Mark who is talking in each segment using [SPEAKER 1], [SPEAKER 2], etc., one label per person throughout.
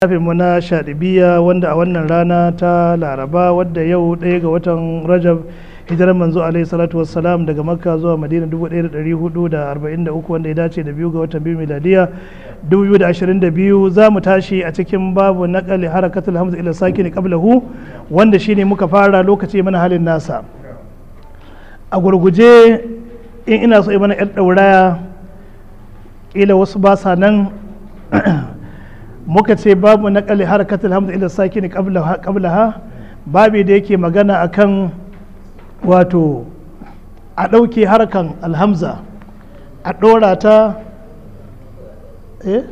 [SPEAKER 1] mu na shaɗibiya wanda a wannan rana ta laraba wadda yau ɗaya ga watan rajab hijirar manzo alaihi salatu wassalam daga makka zuwa madina 1443 wanda ya dace da biyu ga watan biyu miladiya 2022 za mu tashi a cikin babu naƙali harakatul hamza ila sakini qablahu wanda shine muka fara lokaci mana halin nasa a gurguje in ina so mana yar ɗauraya ila wasu ba sa nan muka ce babu naƙali harakatul hamza ila sakini qablaha babi da yake magana akan wato a ɗauke harkan alhamza a ɗora ta eh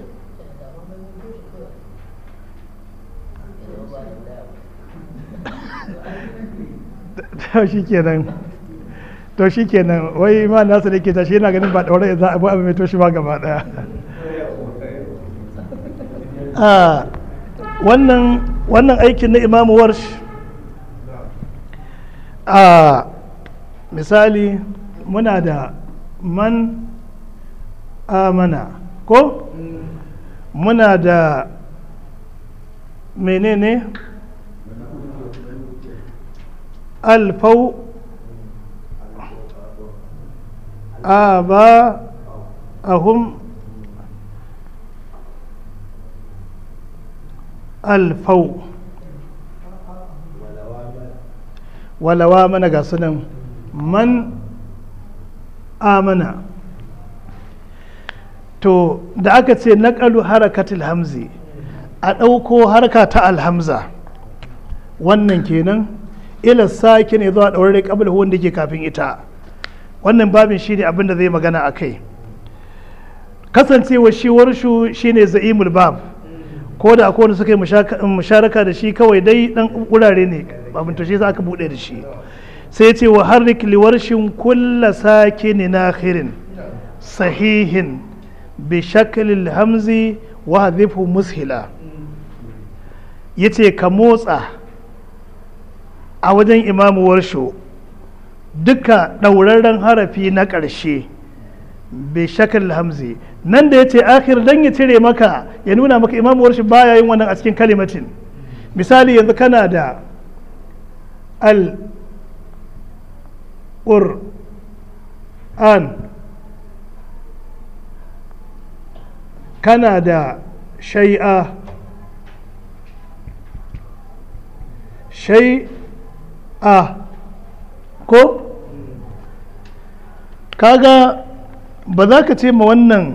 [SPEAKER 1] to shi kenan to shi kenan wai ma nasu da ke tashi yana ganin ba ɗaure za a bu abu mai toshi ba gaba ɗaya wannan wannan aikin na imamu warsh a misali muna da man amana ko muna da menene alfau aba ahum alfau walawa mana ga sunan man amana to da aka ce naƙalu harakatul hamzi a ɗauko harka ta alhamza wannan kenan ila sake ne zuwa ɗaurare ƙabal wanda ke kafin ita wannan babin shi ne abin da zai magana a kai kasancewa shi warshu shi ne za'imul bab ko da akwai wanda suka yi musharaka da shi kawai dai ɗan wurare ne abin to shi za ka buɗe da shi sai ce wa harrik liwarshin kulla sakini nakhirin sahihin bi shaklil hamzi wa hadhifu mushila yace ka motsa a wajen imamu warsho duka ɗaurarren harafi na ƙarshe bi shaklil hamzi nan da yace akhir dan ya cire maka ya nuna maka imamu warsho baya yin wannan a cikin kalimatin misali yanzu kana da al an kana da shai'a shai'a ko kaga ba za ka ce ma wannan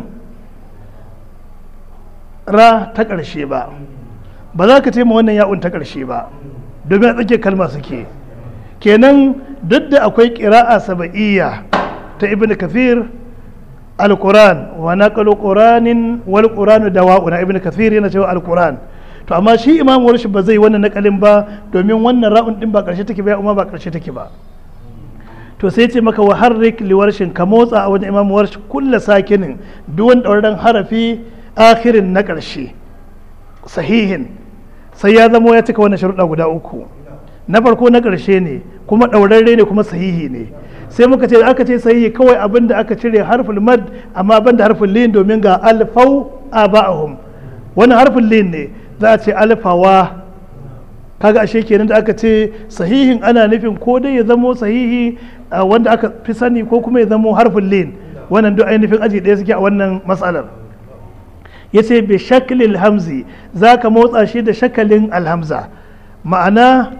[SPEAKER 1] ra ta ƙarshe ba ba za ka ce ma wannan ya'un ta ƙarshe ba domin a tsakiyar kalma suke kenan duk da akwai ƙira'a saba'iyya ta ibn kathir al-quran wa naqalu quranin wal quranu dawa'u na ibn kathir yana cewa al-quran to amma shi imam warshi ba zai wannan nakalin ba domin wannan ra'un din ba karshe take ba umma ba karshe take ba to sai ce maka wa harrik li warshin ka motsa a wajen imam warshi kullu sakinin duk wani dauraren harafi akhirin na karshe sahihin sai ya zamo ya cika wannan sharuɗa guda uku na farko na ƙarshe ne kuma ɗaurarre ne kuma sahihi ne sai muka ce aka ce sahihi kawai abin da aka cire harfin mad amma ban da harfin lin domin ga alfau aba'ahum wani harfin lin ne za a ce alfawa kaga ashe kenan da aka ce sahihin ana nufin ko dai ya zamo sahihi wanda aka fi sani ko kuma ya zamo harfin lin wannan duk ainihin aji ɗaya suke a wannan matsalar ya ce bi shaklil hamzi za ka motsa shi da shakalin alhamza ma'ana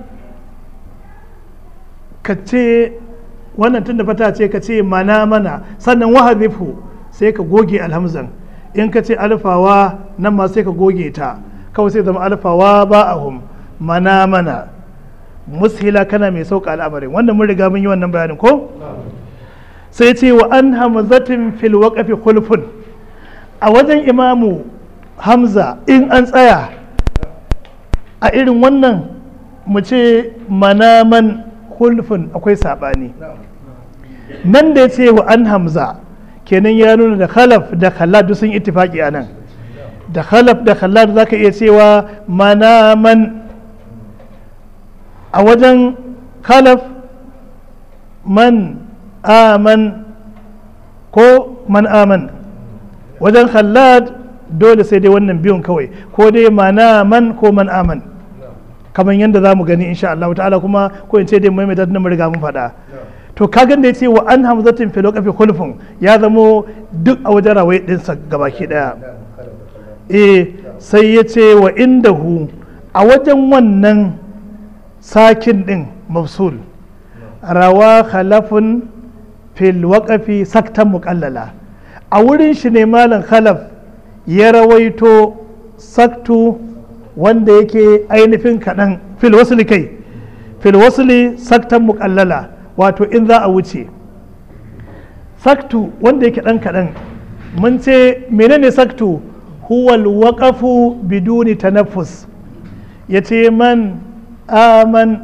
[SPEAKER 1] ka ce wannan tun da fata ce ka ce mana mana sannan wahadifu sai ka goge alhamzan in ka ce alfawa nan ma sai ka goge ta kawai sai zama alfawa ba a hum mana mana mushila kana mai sauka al'amarin wannan mun riga mun yi wannan bayanin ko sai ce wa an hamzatin fil waqafi khulfun a wajen imamu hamza in an tsaya a irin wannan mu ce manaman hulfin akwai saɓani nan da ya ce wa an hamza kenan ya nuna da khalaf da khalad sun ittifaki a nan da khalaf da khalad za ka iya cewa manaman a wajen khalaf man aman ko man aman wajen khallad dole sai dai wannan biyun kawai ko dai mana man ko man aman kamar yadda za mu gani insha Allah ta'ala kuma ko in ce dai maimaita na riga mun faɗa to kagan da ya ce wa an hamzatin filo kafi kulfin ya zamo duk a wajen rawai ɗinsa gabaki ɗaya eh sai ya ce wa indahu a wajen wannan sakin ɗin mafsul rawa khalafun fil waƙafi saktan muƙallala a wurin shi ne malam khalaf ya rawaito saktu wanda yake ainihin kaɗan fil wasli kai fil wasli saktan muƙallala wato in za a wuce saktu wanda yake ɗan kaɗan mun ce menene saktu huwal waƙafu biduni tanaffus ya ce man aman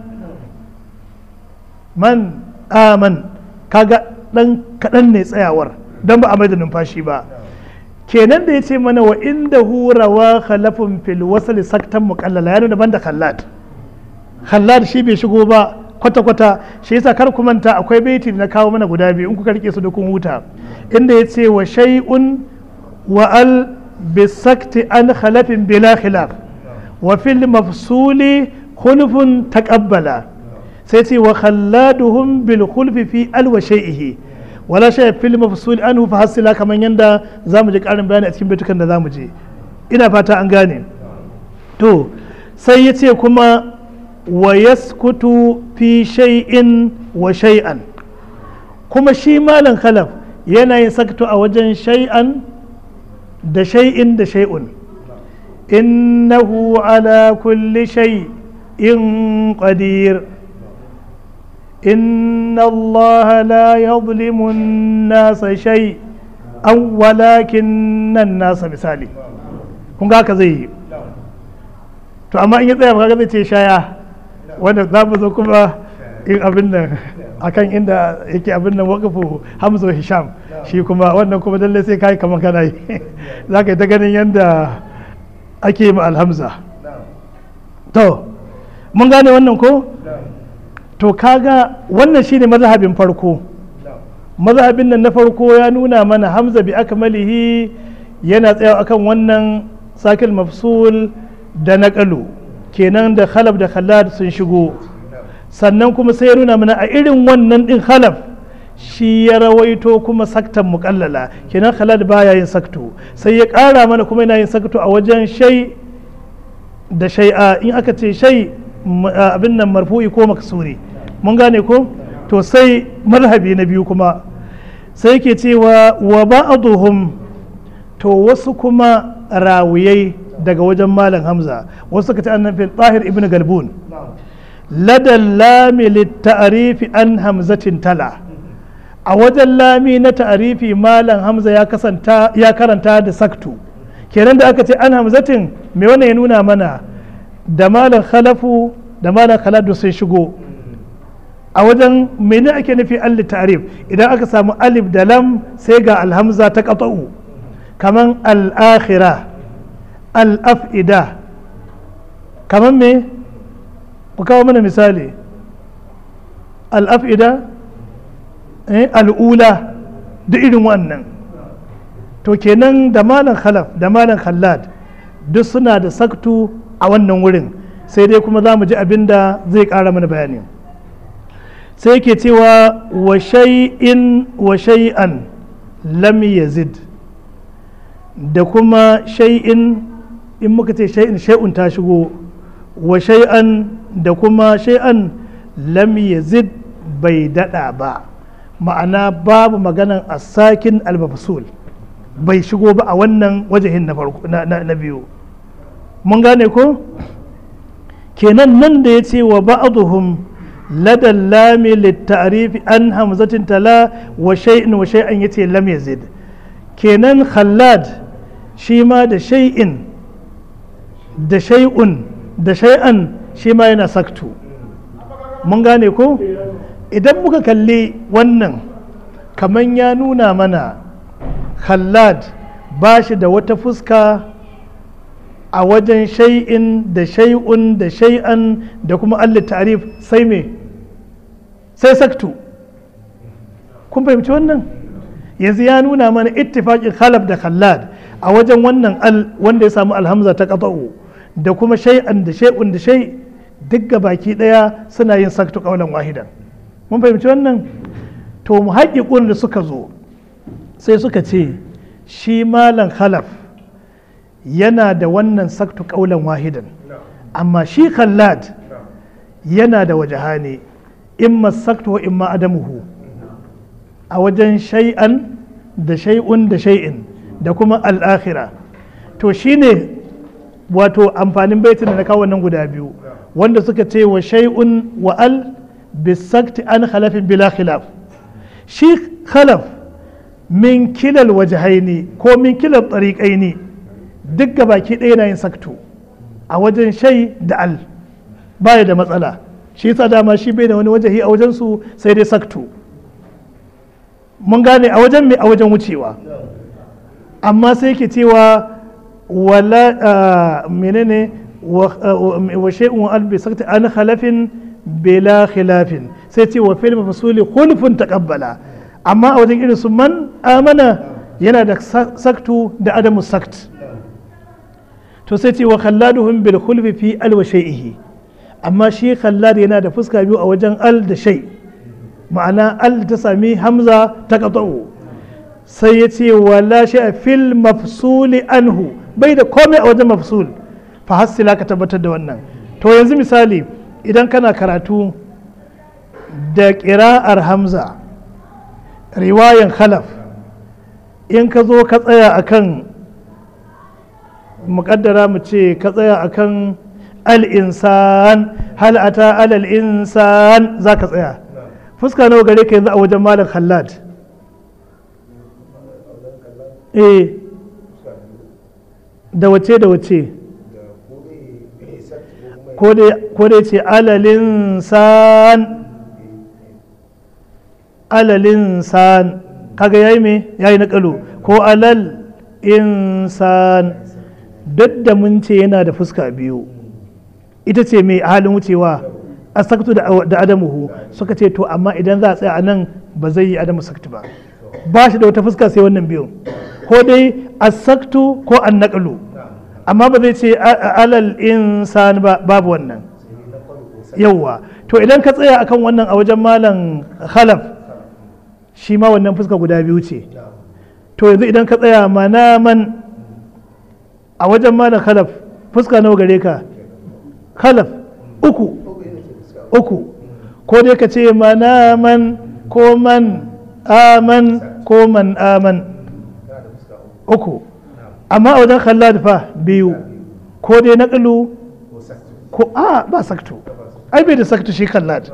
[SPEAKER 1] man aman kaga ɗan kaɗan ne tsayawar don ba a mai da numfashi ba kenan da ya ce mana wa inda hurawa khalafin fil wasali saktan muƙallala ya nuna ban da khallad khallad shi bai shigo ba kwata-kwata shi yasa kar ku manta akwai baiti na kawo mana guda biyu in kuka rike su da kun huta inda ya ce wa shay'un wa al bisakti an khalafin bila khilaf wa fil mafsuli khulfun taqabbala sai ce wa khalladuhum bil khulfi fi al wa shay'ihi wala shay fil mafsul anhu fa hasila kaman yanda zamu ji karin bayani a cikin baitukan da zamu je ina fata an gane to sai ya ce kuma wa yaskutu fi shay'in wa shay'an kuma shi malam khalaf yana yin sakto a wajen shay'an da shay'in da shay'un innahu ala kulli shay'in qadir إن الله لا يظلم الناس شيئا ولكن الناس misali kun ga haka zai yi to amma in ya tsaya ba zai ce shaya wanda za mu zo kuma in abin nan akan inda yake abin nan wakafu hamzo hisham shi kuma wannan kuma lalle sai kai kamar kana yi za ka yi ta ganin yadda ake yi ma alhamza to mun gane wannan ko to kaga wannan shine mazhabin farko mazhabin nan na farko ya nuna mana hamza bi akmalihi yana tsayawa akan wannan sakil mafsul da naqalu kenan da khalaf da khallad sun shigo sannan kuma sai ya nuna mana a irin wannan din khalaf shi ya rawaito kuma saktan muƙallala kenan khalad baya yin sakto sai ya ƙara mana kuma yana yin sakto a wajen shai da shai'a in aka ce shai abin nan marfu'i ko maksuri mun gane ko to sai mazhabi na biyu kuma sai ke cewa wa ba'aduhum to wasu kuma rawiyai daga wajen malam hamza wasu suka ce annan fil tahir ibn galbun ladan lami litta'arifi an hamzatin tala a wajen lami na ta'arifi malam hamza ya kasanta ya karanta da saktu kenan da aka ce an hamzatin me wannan ya nuna mana da malam khalafu da malam khaladu sun shigo a wajen mene ake nufi alli ta'rif idan aka samu alif da lam sai ga alhamza ta qata'u kaman al-akhira al-af'ida kaman me ku kawo mana misali al-af'ida eh, al'ula da irin wannan to kenan da malam khalaf da malam khallad duk suna da saktu a wannan wurin sai dai kuma za mu ji abin da zai ƙara mana bayani sai ke cewa wa shay'in wa shay'an lam yazid da kuma shay'in in muka ce shay'in shay'un ta shigo wa shay'an da kuma shay'an lam yazid bai dada ba ma'ana babu maganan asakin almafsul bai shigo ba a wannan wajahin na farko na biyu mun gane ko kenan nan da ya ce wa ba'aduhum لدى اللام للتعريف أن همزة تلا وشيء وشيئا يتي لم يزد كينان خلاد شيما دا شيء دا شيء دا شيئا شيما yana saktu mun gane ko idan muka kalli wannan kaman ya nuna mana khallad ba shi da wata fuska a wajen shay'in da shay'un da shay'an da kuma alli tarif sai me sai saktu kun fahimci wannan yanzu ya nuna mana ittifaqin khalaf da khallad a wajen wannan al wanda ya samu alhamza ta qata'u da kuma shay'an da shay'un da shay duk ga baki daya suna yin saktu qaulan wahidan mun fahimci wannan to muhaqqiqun da suka zo sai suka ce shi malam khalaf yana da wannan saktu qaulan wahidan amma shi khallad yana da wajahani imma saktu wa imma adamuhu a wajen shay'an da shay'un da shay'in da kuma al'akhira to shine wato amfanin baitin da na kawo nan guda biyu wanda suka ce wa shay'un wa al bisakti an khalafin bila khilaf shi khalaf min kilal wajahaini ko min kilal tariqaini duk baki ɗaya na yin saktu a wajen shay da al baya da matsala shi yasa dama shi bai da wani wajahi a wajen su sai dai saktu mun gane a wajen mai a wajen wucewa amma sai ke cewa wala menene wa shay'un albi sakta an khalafin bila khilafin sai ce wa fil mafsuli khulfun taqabbala amma a wajen irin su man amana yana da saktu da adamu sakt to sai ce wa khalladuhum bil khulfi fi al wa shay'ihi amma shi khallad yana da fuska biyu a wajen al da shay ma'ana al ta sami hamza ta qata'u sai ya ce wala shay fil mafsuli anhu bai da komai a wajen mafsul fa hassila ka tabbatar da wannan to yanzu misali idan kana karatu da ƙira'ar hamza riwayan khalaf in ka zo ka tsaya akan muƙaddara mu ce ka tsaya akan al'insan hal'ata alal insan za ka tsaya fuska nawa gare ka yanzu a wajen malam khallad eh da wace da wace ko dai ce alalin san alalin san kaga yayi me yayi na kalu ko alal insan duk da mun ce yana da fuska biyu ita ce mai halin wucewa a saktu da adamuhu suka ce to amma idan za a tsaya a nan ba zai yi adamu saktu ba ba shi da wata fuska sai wannan biyu ko dai a saktu ko an naƙalu amma ba zai ce alal insan ba babu wannan yauwa to idan ka tsaya akan wannan a wajen malam khalaf shi ma wannan fuska guda biyu ce to yanzu idan ka tsaya manaman a wajen malam khalaf fuska nawa gare ka khalaf uku uku ko dai ka ce manaman ko man aman ko man aman uku amma a wajen khallad fa biyu ko dai naƙalu ko a ba saktu ai bai da saktu shi khallad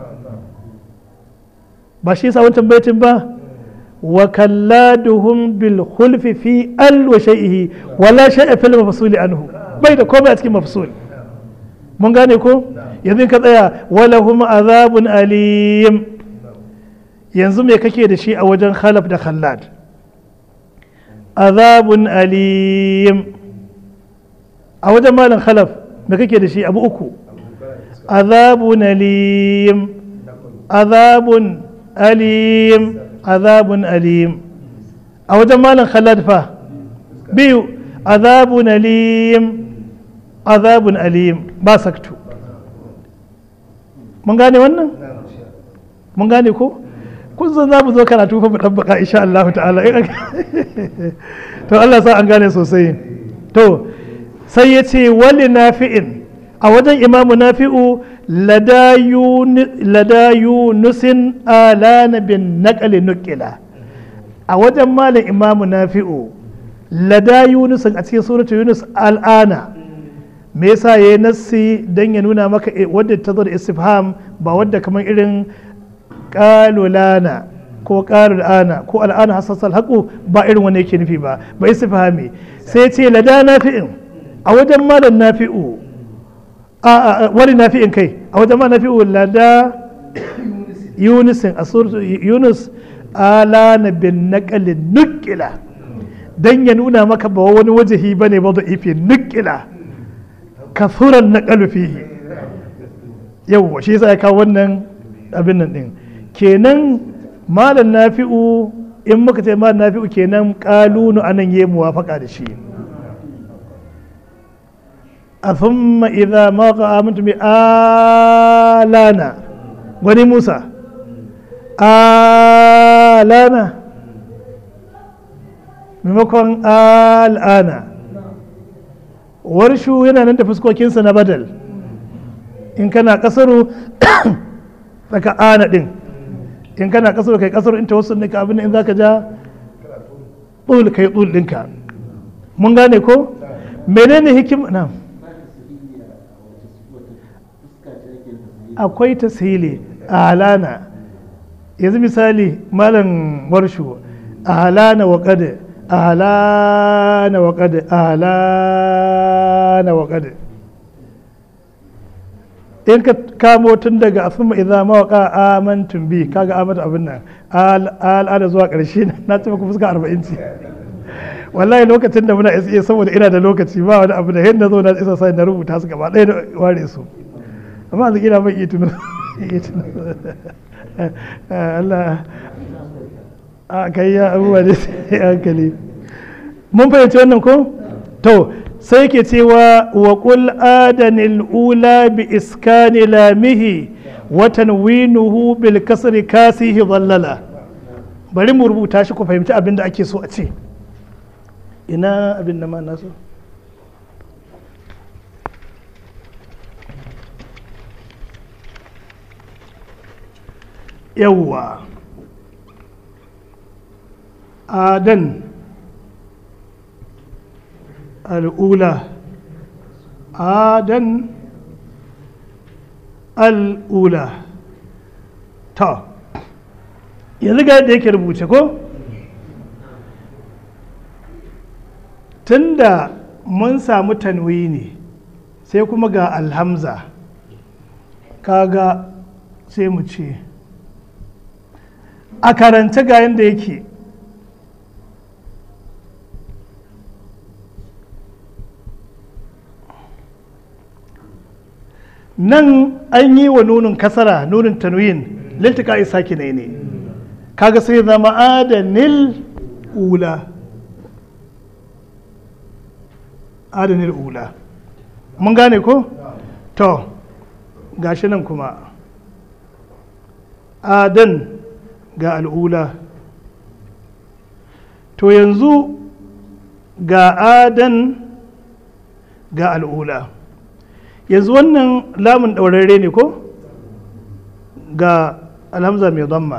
[SPEAKER 1] ba shi yasa wancan baitin ba wa kalladuhum bil khulfi fi al wa shay'ihi wala shay'a fil mafsuli anhu bai da komai a cikin mafsul mun gane ko yanzu ka tsaya wala hum azabun alim yanzu me kake da shi a wajen khalaf da khallad azabun alim a wajen malam khalaf me kake da shi abu uku azabun alim azabun alim azabun alim a wajen malam khalad fa biyu azabun alim azabun alim ba saktu mun gane wannan mun gane ko kun san za mu zo karatu fa mu dabbaka insha Allah ta'ala to Allah sa an gane sosai to sai ya ce wali nafi'in a wajen imamu nafi'u lada yunusin alana bin naƙali nukila a wajen malin imamu nafi'u lada yunusin a cikin suratu yunus al'ana me yasa ya yi nassi don ya nuna maka wadda ta zo da istifham ba wadda kamar irin kalulana ko kalulana ko al'ana hasassal haƙu ba irin wani yake nufi ba ba istifhami sai ce lada nafi'in a wajen malam nafi'u a wani nafi'in kai a wajen malam nafi'u lada yunusin a suratu yunus ala na bin naƙalin nukila don ya nuna maka ba wani wajahi ba ne ba da ifi nukila kasuran naƙalu fihi yau shi yasa ya kawo wannan abin nan din kenan malam nafi'u in muka ce malam nafi'u kenan kalunu anan yi muwafaka da shi a thumma idza ma amantu bi alana wani musa alana maimakon al'ana warshu yana nan da fuskokinsa na badal in kana kasaru tsaka ana din in kana kasaru kai kasaru in tawassul ne ka abin in zaka ja tsul kai tsul dinka mun gane ko menene hikim na akwai tasiri alana yanzu misali malam warshu alana wa qad alana wa qad alana wa qad in ka kamo tun daga asuma idza mawaqa amantum bi kaga amata abin nan al'ada zuwa karshe na ce muku fuska 40 ce wallahi lokacin da muna isa saboda ina da lokaci ba wani abu da yadda zo na isa sai na rubuta su gaba ɗaya da ware su amma yanzu ina mai iya tunan Allah a kai ya abubuwa da sai hankali mun fahimci wannan ko to sai ke cewa wa qul adanil ula bi iskani lamihi wa tanwinuhu bil kasri kasihi dhallala bari mu rubuta shi ku fahimci abin da ake so a ce ina abin da ma naso yawwa adan al'ula adan al'ula ta yanzu ga yadda yake rubuce ko tunda mun samu tanwini sai kuma ga alhamza kaga sai mu ce a karance ga yadda yake nan an yi wa nunin kasara nunin tanwin liltika saki ne ne kaga sai zama adanil ula adanil ula mun gane ko to gashi nan kuma adan ga al'ula to yanzu ga adan ga al'ula yanzu wannan lamun ɗaurarre ne ko ga alhamza mai zamma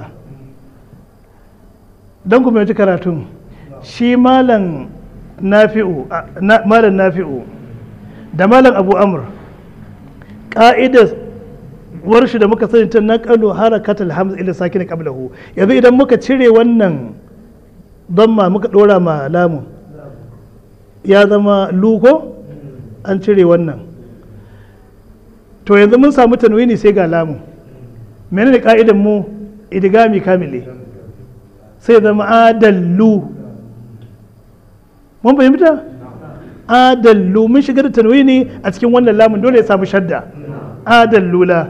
[SPEAKER 1] don kuma yaci karatun shi malam nafi'u malam nafi'u da malam abu amur ƙa'idar warshi da muka sani ta naƙalu harakat alhamza ila sakin qablahu yanzu idan muka cire wannan zamma muka ɗora ma lamun ya zama luko an cire wannan to yanzu mun samu tanwini sai ga lamu menene ka'idan mu idigami kamile sai zama adallu mun fahimta adallu mun shiga da tanwini a cikin wannan lamun dole ya samu shadda adallula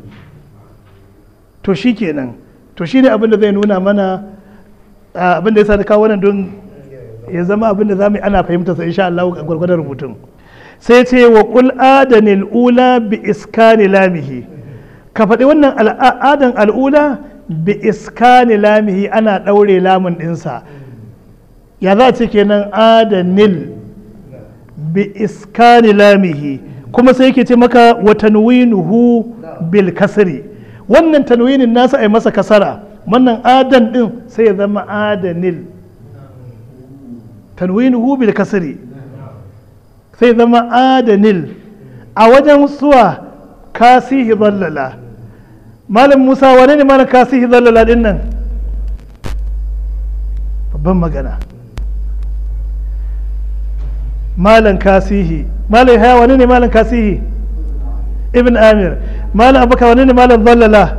[SPEAKER 1] to shi kenan to shi ne abin da zai nuna mana abin da ya sa da kawo wannan don ya zama abin da za mu yi ana fahimta sa insha Allah a gwargwadon rubutun sai ce wa ƙul adanil ula bi iskani lamihi ka faɗi wannan al'adan al'ula bi iskani lamihi ana ɗaure lamun ɗinsa ya za ce kenan adanil bi iskani lamihi kuma sai yake ce maka wa tanwinuhu bil kasri wannan tanwinin nasa ai masa kasara wannan adan ɗin sai ya zama adanil tanwinuhu bil kasri sai zama adanil a wajen suwa kasihi zallala malam musa wane ne malam kasihi zallala din nan babban magana malam kasihi malam haya wane ne malam kasihi ibn amir malam abubakar wane ne malam zallala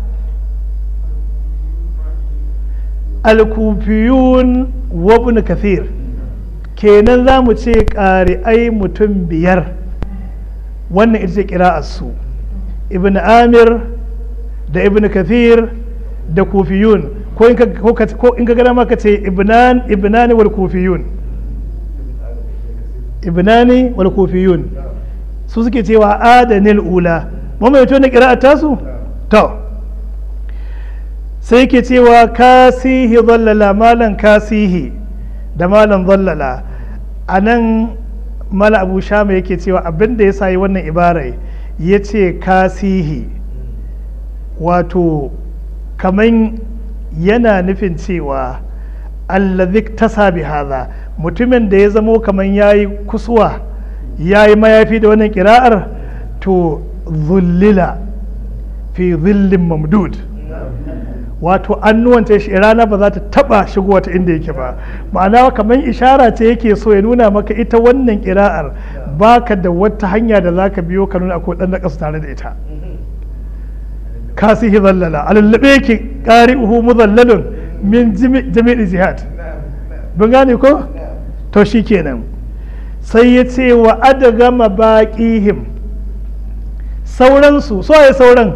[SPEAKER 1] al-kufiyun wa ibn kathir kenan za mu ce ƙari'ai mutum biyar wannan ita ce su ibn amir da ibn kathir da kufiyun ko in ka gana maka ce ibnani wal kufiyun ibnani wal kufiyun su suke cewa adanil ula mu mai tona kira'a tasu to sai ke cewa kasihi zallala malan kasihi da malan zallala a nan mala abu shama yake cewa abinda ya sayi wannan ibarai ya ce kasihi wato kaman yana nufin cewa allazi tasa bi haza mutumin da ya zamo kaman yayi kusuwa yayi mayafi da wannan kira'ar to zullila fi zillin mamdud wato annuwance shi rana ba za ta taba shigowa ta inda yake ba ma'ana kamar ishara ce yake so ya nuna maka ita wannan kira'ar baka da wata hanya da zaka biyo ka nuna akwai dan na tare da ita kasihi zallala alallabe yake qari'uhu mudallalun min jami'i jihad bin gane ko to shikenan sai ya ce wa adagama baqihim sauransu so ya sauran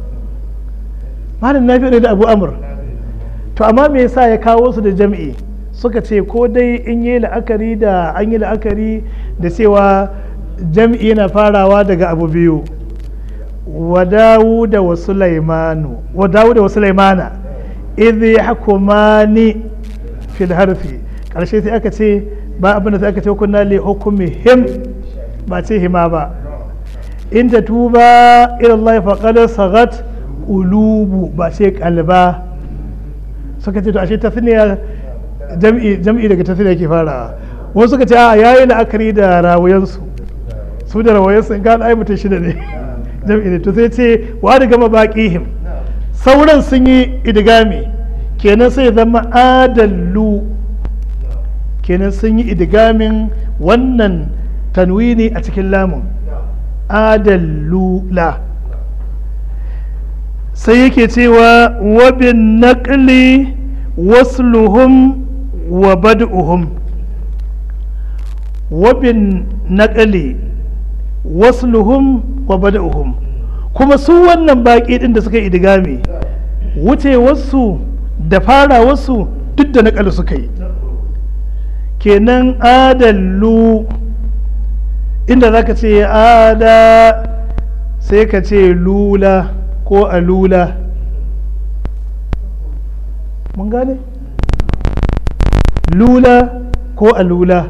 [SPEAKER 1] malam nafi da abu amur to amma me yasa ya kawo su da jam'i suka ce ko dai in yi la'akari da an yi la'akari da cewa jam'i yana farawa daga abu biyu wa dawuda wa sulaimanu wa dawuda wa sulaimana idh yahkumani fil harfi karshe sai aka ce ba abin da sai aka ce kunna li hukmihim ba ce hima ba in ta tuba ila Allah faqad sagat ulubu ba sai kalba suka ce to ashe tasniya jam'i jam'i daga tasniya ke farawa wasu suka ce a yayi la'akari da rawayansu su da rawayansu in ga ai mutum shida ne jam'i ne to sai ce wa da gama baqihim sauran sun yi idigami kenan sai zama adallu kenan sun yi idigamin wannan tanwini a cikin lamun adallula sai yake cewa wabin naƙli wasluhum wa bad'uhum wabin naƙli wasluhum wa bad'uhum kuma su wannan baƙi ɗin da suka yi idigami wucewarsu da farawarsu duk da naƙali suka yi kenan adallu inda za ka ce ada sai ka ce lula ko alula mun gane lula ko alula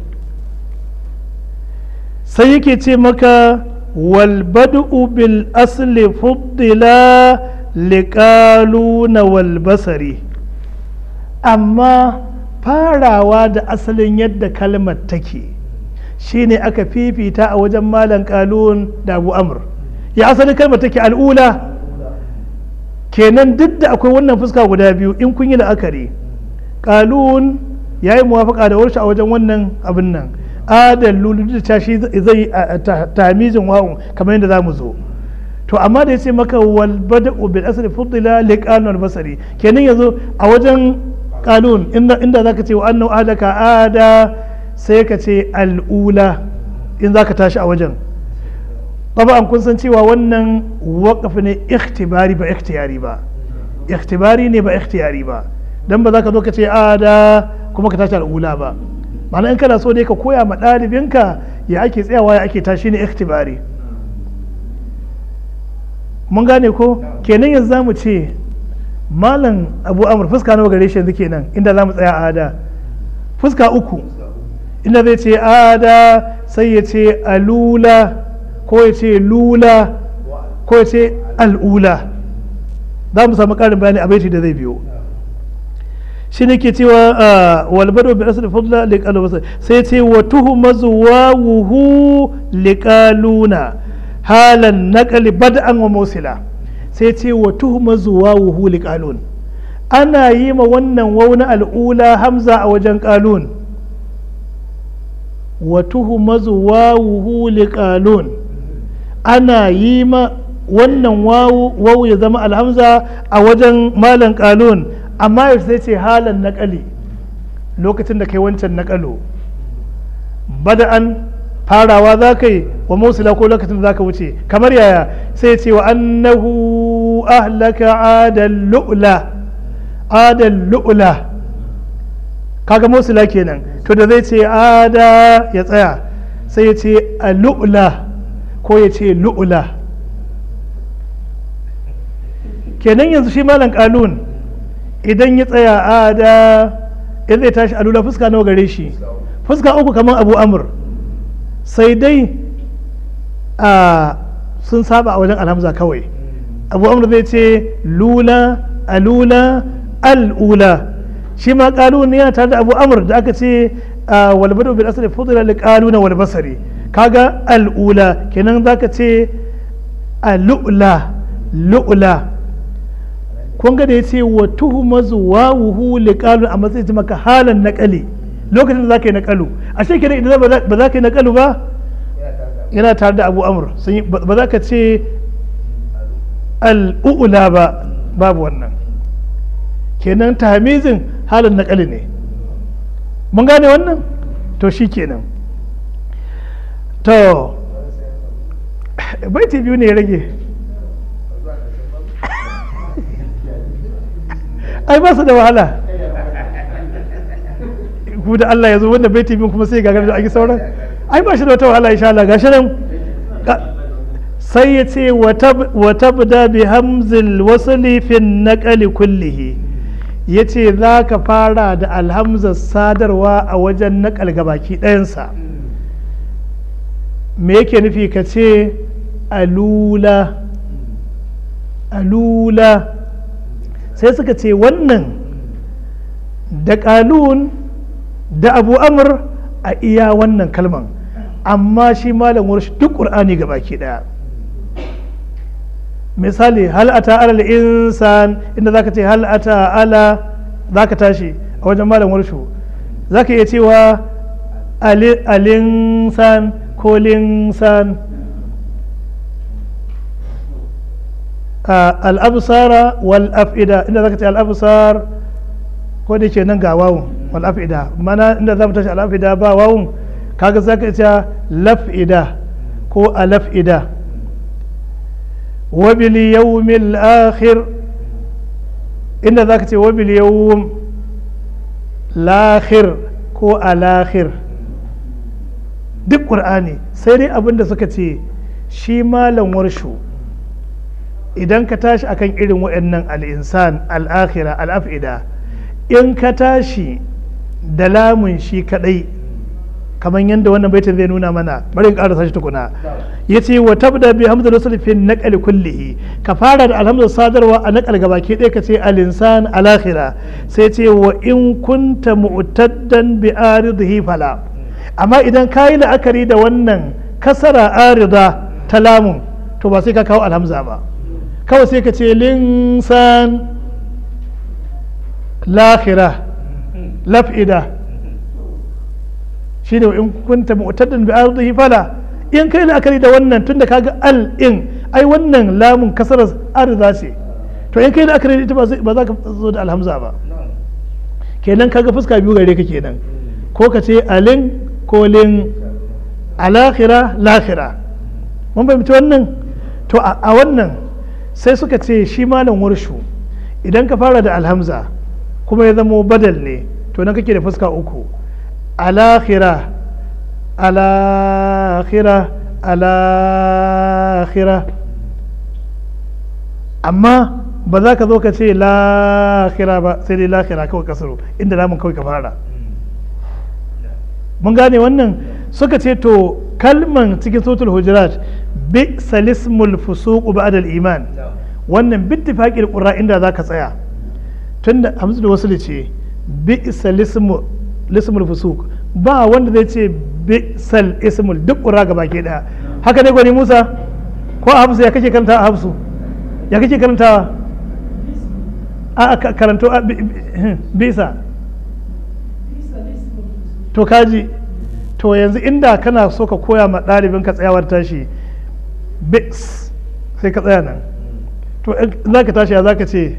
[SPEAKER 1] sai yake ce maka walbadu bil asli fuddila liƙaluna walbasari amma farawa da asalin yadda kalmar take shine aka fifita a wajen malam kalun da abu amur ya asalin kalmar take al'ula kenan duk da akwai wannan fuska guda biyu in kun yi la'akari kalun ya yi muwafaka da warshe a wajen wannan abin nan adal lulu da shi zai tamizin wa'un kamar yadda za mu zo to amma da ya ce maka wal bada'u bil asri fuddila li qanun basari kenan yanzu a wajen kalun inda zaka ce wa annahu ahlaka ada sai ka ce al'ula in za ka tashi a wajen an kun san cewa wannan waƙafi ne ikhtibari ba ikhtiyari ba ikhtibari ne ba ikhtiyari ba don ba za ka zo ka ce a da kuma ka tashi al'ula ba ma'ana in kana so dai ka koya ma ɗalibinka ya ake tsayawa ya ake tashi ne ikhtibari mun gane ko kenan yanzu za mu ce malam abu amur fuska nawa gare shi yanzu kenan inda za mu tsaya a da fuska uku inda zai ce ada sai ya ce alula ko ya ce lula ko ya ce al'ula za mu samu ƙarin bayani a baiti da zai biyo shi ne ke cewa walbado bi asali fadla liqalu basa sai ce wa tuhuma zuwawuhu liqaluna halan naqli bad'an wa mawsila sai ce wa tuhuma zuwawuhu liqalun ana yi ma wannan wauna al'ula hamza a wajen qalun wa tuhuma zuwawuhu liqalun ana yi ma wannan wawu ya zama alhamza a wajen malan qalun amma yau sai ce halan naƙali lokacin da kai wancan naƙalo bada'an farawa za ka yi wa musula ko lokacin da za ka wuce kamar yaya sai ce wa annahu ahlaka adal lu'la adal lu'la kaga musula kenan to da zai ce ada ya tsaya sai ya ce a lu'la ko ya ce lu'ula kenan yanzu shi malam kalun idan ya tsaya a da in zai tashi alula fuska nawa gare shi fuska uku kamar abu amur sai dai a sun saba a wajen alhamza kawai abu amur zai ce lula alula al'ula shi ma kalun yana tare da abu amur da aka ce walbadu bil asali fudula li kaluna wal basari kaga al'ula kenan zaka ce al'ula lu'la kun ga da yace wa tuhmazu wawuhu li kalun a matsayin maka halan naqali lokacin da zaka yi naqalu ashe kenan idan ba za ka yi naqalu ba yana tare da abu amur ba za ka ce al'ula ba babu wannan kenan tamizin halin naƙali ne mun gane wannan to shi kenan to baiti biyu ne ya rage ai ba su da wahala ku da Allah ya zo wanda baiti biyu kuma sai gagar da ake sauran ai ba shi da wata wahala insha Allah gashi nan sai ya ce wa tabda bi hamzil wasli fi naqali kullihi ya ce za ka fara da alhamzar sadarwa a wajen naƙal gabaki ɗayansa me yake nufi ka ce alula alula sai suka ce wannan da ƙalun da abu amur a iya wannan kalman amma shi malam warshi duk ƙur'ani gabaki ɗaya misali hal ata ala insan inda zaka ce hal ata ala zaka tashi a wajen malam warshu zaka iya cewa alinsan ko linsan al'absara wal af'ida inda zaka ce al'absar ko da ke nan ga wawun wal af'ida mana inda za mu tashi al'af'ida ba wawun kaga zaka ce laf'ida ko alaf'ida وباليوم الآخر إن ذاك وباليوم الآخر ko alakhir duk ƙur'ani sai dai abin da suka ce shi malam warshu idan ka tashi akan irin waɗannan al'insan al'akhira al'af'ida in ka tashi da lamun shi kadai kamar yadda wannan baitin zai nuna mana bari in ƙarasa shi tukuna ya ce wa tabda bi hamza rasul fi naqal kullihi ka fara da alhamdu sadarwa a naqal gabaki ɗaya ka ce al-insan al-akhira sai ce wa in kunta mu'taddan bi aridhi fala amma idan ka yi la'akari da wannan kasara arida ta lamun to ba sai ka kawo alhamza ba kawai sai ka ce linsan lakhira laf'ida shine in kunta mu'taddan bi aridhi fala in kai la'akari da wannan tun da kaga al in ai wannan lamun kasarar arza ce to in kai la'akari da ita ba za ka zo da alhamza ba kenan kaga fuska biyu gare ka kenan ko ka ce alin ko lin alakhira lakhira mun fahimci wannan to a wannan sai suka ce shi malam warshu idan ka fara da alhamza kuma ya zamo badal ne to nan kake da fuska uku alakhira alakhira alakhira amma ba za ka zo ka ce lakhira ba sai dai lakhira kawai kasaro inda lamun kawai ka fara mun gane wannan suka ce to kalman cikin sotul hujurat bi salismul fusuq ba'da iman wannan bittifaqil qurra inda za ka tsaya tunda hamzu da wasu ce bi salismul lismul fusuq ba wanda zai ce bisal ismul duk ƙura ga baki ɗaya haka ne gwani musa ko a hafsu ya kake karanta a hafsu ya kake karanta a karanto a bisa to kaji to yanzu inda kana so ka koya ma ɗalibin ka tsayawar tashi bis sai ka tsaya nan to za ka tashi ya za ka ce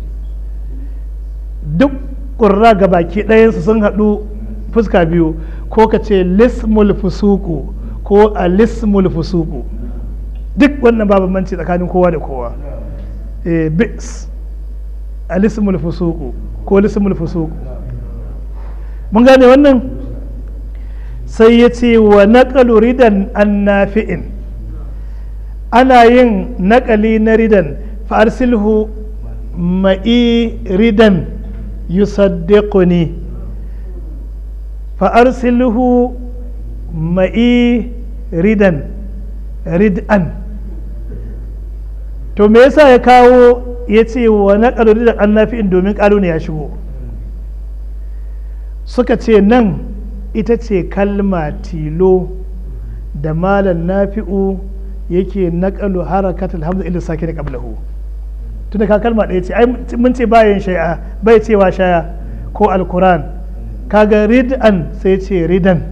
[SPEAKER 1] duk ƙurra ga baki ɗayansu sun haɗu fuska biyu ko ka ce lismul fusuku ko a lismul fusuku duk wannan ba bambanci tsakanin kowa da kowa bis a lismul fusuku ko lismul fusuku mun gane wannan sai ya ce wa naƙalu ridan an nafi'in ana yin naƙali na ridan fa'arsilhu ma'i ridan yusaddiquni fa'arsilhu ma'i ridan rid'an to me yasa ya kawo ya ce wa naƙalu ridan an nafi'in domin ƙalu ne ya shigo suka ce nan ita ce kalma tilo da malam nafi'u yake naƙalu harakatul hamza ila sake da qablahu tunda ka kalma ɗaya ce ai mun ce bayan shay'a bai cewa shaya ko alquran kaga rid'an sai ce ridan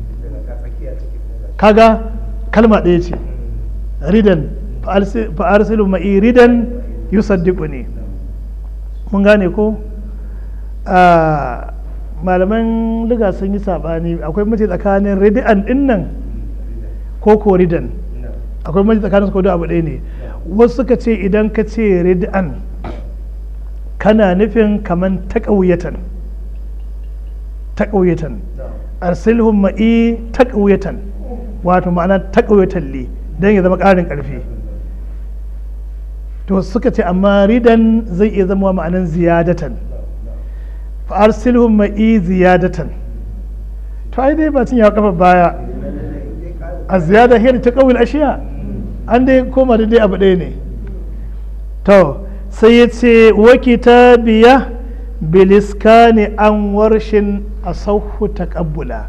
[SPEAKER 1] kaga kalma ɗaya ce ridan fa arsilu ma'i ridan yusaddiquni mun gane ko malaman liga sun yi sabani akwai mace tsakanin ridan din nan ko ko ridan akwai mace tsakanin su ko abu ɗaya ne wasu suka ce idan ka ce ridan kana nufin kaman taƙauyatan taƙauyatan arsilhum ma'i taƙauyatan wato ma'ana taƙauyatan li don ya zama ƙarin ƙarfi to suka ce amma ridan zai iya zama ma'anan ziyadatan fa'arsilhum ma'i ziyadatan to ai dai ba cin yawa kafa baya a ziyada hiyar ta kawil ashiya an dai koma da dai abu ɗaya ne to sai ya ce wakita biya biliskani an warshin a sauhu taƙabbula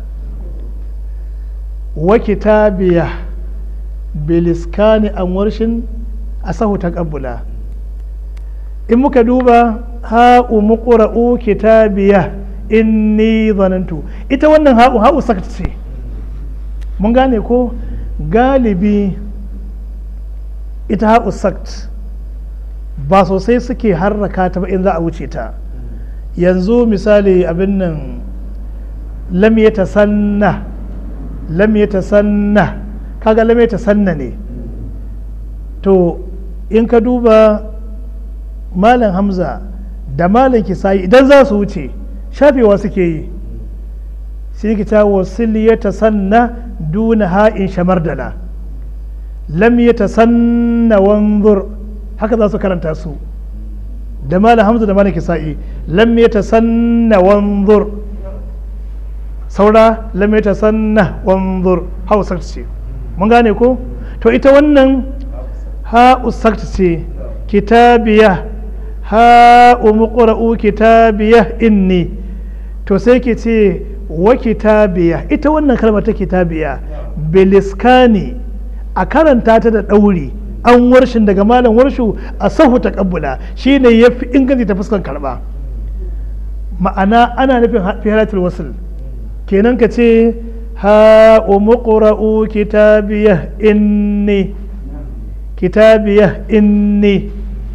[SPEAKER 1] wakita biya biliskani an warshin a sahu taƙabbula in muka duba ha'u muqra'u kitabiya inni zanantu ita wannan ha'u ha'u sakta ce mun gane ko galibi ita ha'u sakt ba sosai suke harraka ta ba in za a wuce ta yanzu misali abin nan lam ya tasanna lam ya tasanna kaga lam ya tasanna ne to in ka duba malam hamza da malam kisayi idan za su wuce shafewa suke yi sai ki ta wasil ya tasanna duna ha'in shamardala lam ya tasanna wanzur haka za su karanta su da malam hamza da malam kisa'i lam ya tasanna wanzur saura lam ya tasanna wanzur hausa ce mun gane ko to ita wannan ha'u ce kitabiya ha'u muqra'u kitabiya inni to sai ki ce wa kitabiya ita wannan kalmar ta kitabiya biliskani a karanta ta da ɗauri an warshin daga malam warshu a sahu ta kabbula shine ya fi inganci ta fuskan karba ma'ana ana nufin fi halatul wasul kenan ka ce ha'u muqra'u kitabiya inni kitabiya inni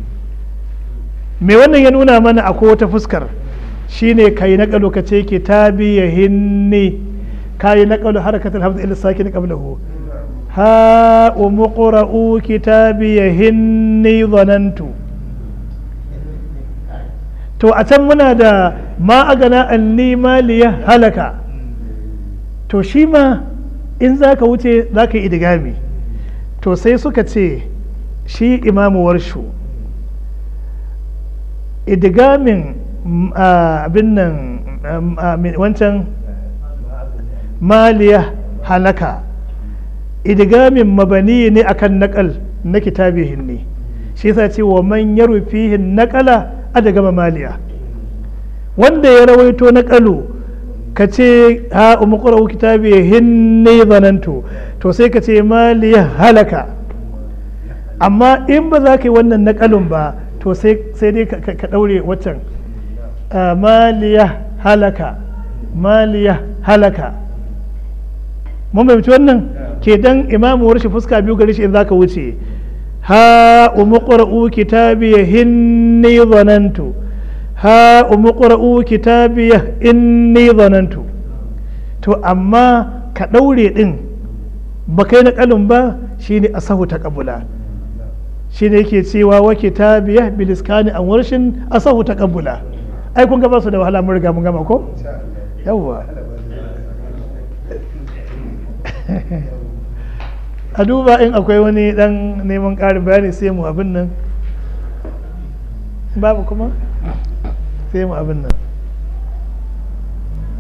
[SPEAKER 1] me wannan ya nuna mana a wata fuskar shine kai na kalu ka ce kitabiya hinni kai na kalu harakatul hamza ila sakin qablahu ha muqra'u kitabiya hinni zanantu to a can muna da ma agana anni maliya halaka to shi ma in zaka wuce zaka yi idigami to sai suka ce shi imamu warshu idigamin abin nan wancan maliya halaka idigamin mabani ne akan nakal na kitabihin ne shi yasa ce wa man yarfihin nakala a daga maliya wanda ya rawaito nakalu ka ce ha umqra'u kitabihin ne zanantu to sai ka ce maliya halaka amma in ba za ka yi wannan nakalun ba to sai dai ka ɗaure waccan maliya halaka maliya halaka mun fahimci wannan ke dan imamu warshi fuska biyu gari shi in za ka wuce ha umuqra'u kitabiya hinni zanantu ha umuqra'u kitabiya inni zanantu to amma ka ɗaure ɗin ba kai nakalun ba shine asahu ta kabula shi ne yake cewa wa kitabiya biliskani an warshin asahu ta kabula ai kun gaba su da wahala mun riga mun gama ko yawwa a duba in akwai wani dan neman ƙarin bayani sai mu abin nan babu kuma sai mu abin nan